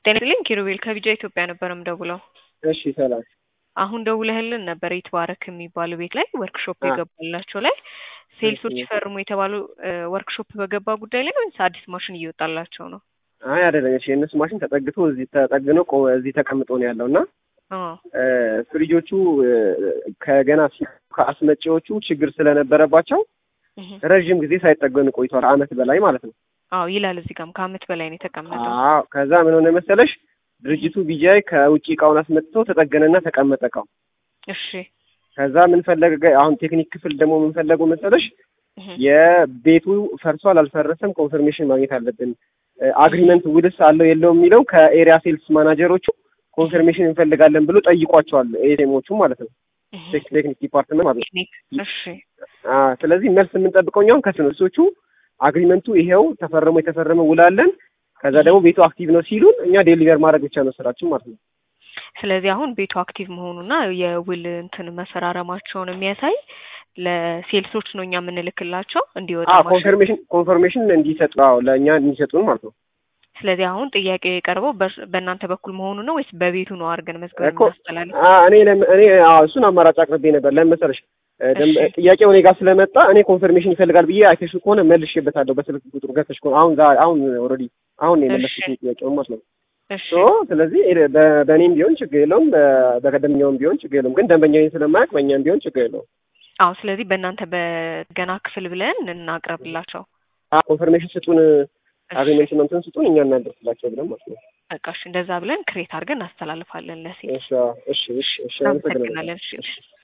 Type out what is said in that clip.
ጤና ይስጥልኝ ኪሩቤል ከቢጃ ኢትዮጵያ ነበር የምደውለው። እሺ ሰላም። አሁን ደውለህልን ነበር ይትባረክ የሚባሉ ቤት ላይ ወርክሾፕ የገባላቸው ላይ ሴልሶች ፈርሙ የተባሉ ወርክሾፕ በገባ ጉዳይ ላይ ወይስ አዲስ ማሽን እየወጣላቸው ነው? አይ አይደለም። እሺ የእነሱ ማሽን ተጠግቶ እዚህ ተጠግኖ ቆ- እዚህ ተቀምጦ ነው ያለው እና አዎ ፍሪጆቹ ከገና ሲ- ከአስመጪዎቹ ችግር ስለነበረባቸው እህ። ረዥም ጊዜ ሳይጠገኑ ቆይቷል። አመት በላይ ማለት ነው። አዎ ይላል እዚህ ጋርም ከአመት በላይ ነው የተቀመጠው። አዎ ከዛ ምን ሆነ መሰለሽ ድርጅቱ ቢጃይ ከውጭ እቃውን አስመጥቶ ተጠገነና ተቀመጠ እቃው። እሺ ከዛ ምን ፈለገ አሁን ቴክኒክ ክፍል ደግሞ ምን ፈለገው መሰለሽ እህ። የቤቱ ፈርሷል አልፈረሰም ኮንፈርሜሽን ማግኘት አለብን። አግሪመንት ውልስ አለው የለውም የሚለው ከኤሪያ ሴልስ ማናጀሮቹ ኮንፈርሜሽን እንፈልጋለን ብሎ ጠይቋቸዋል። ኤቴሞቹ ማለት ነው እህ። ቴክ- ቴክኒክ ዲፓርትመንት ማለት ነው። ቴክኒክ እሺ አ ስለዚህ መልስ የምንጠብቀው እኛውን ከስነሶቹ አግሪመንቱ ይሄው ተፈርሞ የተፈረመ ውላለን ከዛ ደግሞ ቤቱ አክቲቭ ነው ሲሉን እኛ ዴሊቨር ማድረግ ብቻ ነው ስራችን ማለት ነው። ስለዚህ አሁን ቤቱ አክቲቭ መሆኑና የውል እንትን መፈራረማቸውን የሚያሳይ ለሴልሶች ነው እኛ የምንልክላቸው እንዲወጣ አ ማሽን። ኮንፈርሜሽን ኮንፈርሜሽን እንዲሰጡ አዎ ለእኛ እንዲሰጡን ማለት ነው። ስለዚህ አሁን ጥያቄ የቀርበው በእርስ- በእናንተ በኩል መሆኑ ነው ወይስ በቤቱ ነው አድርገን መዝገብ እኮ እናስተላልፍ? አ እኔ ለም- እኔ አዎ እሱን አማራጭ አቅርቤ ነበር። ለምን መሰለሽ እ ደም- እሺ። ጥያቄው እኔ ጋር ስለመጣ እኔ ኮንፈርሜሽን ይፈልጋል ብዬ አይተሽ ከሆነ መልሼበታለሁ በስልክ ቁጥሩ ገብተሽ ከሆነ አሁን ዛ- አሁን ኦልሬዲ አሁን ነው የመለስኩት ጥያቄውን ማለት ነው። እሺ ሶ ስለዚህ ኤ- በ- በእኔም ቢሆን ችግር የለውም፣ በ- በደንበኛውም ቢሆን ችግር የለውም። ግን ደንበኛዬን ስለማያውቅ በእኛም ቢሆን ችግር የለውም። አዎ ስለዚህ በእናንተ በገና ክፍል ብለን እናቅርብላቸው። አ ኮንፈርሜሽን ስጡን፣ እሺ፣ አግሪመንት እንትን ስጡን፣ እኛ እናደርስላቸው ብለን ማለት ነው። በቃ እሺ፣ እንደዛ ብለን ክሬት አድርገን እናስተላልፋለን ለሴት። እሺ አዎ፣ እሺ እሺ እሺ አመሰግናለሁ። እናመሰግናለን። እሺ እሺ።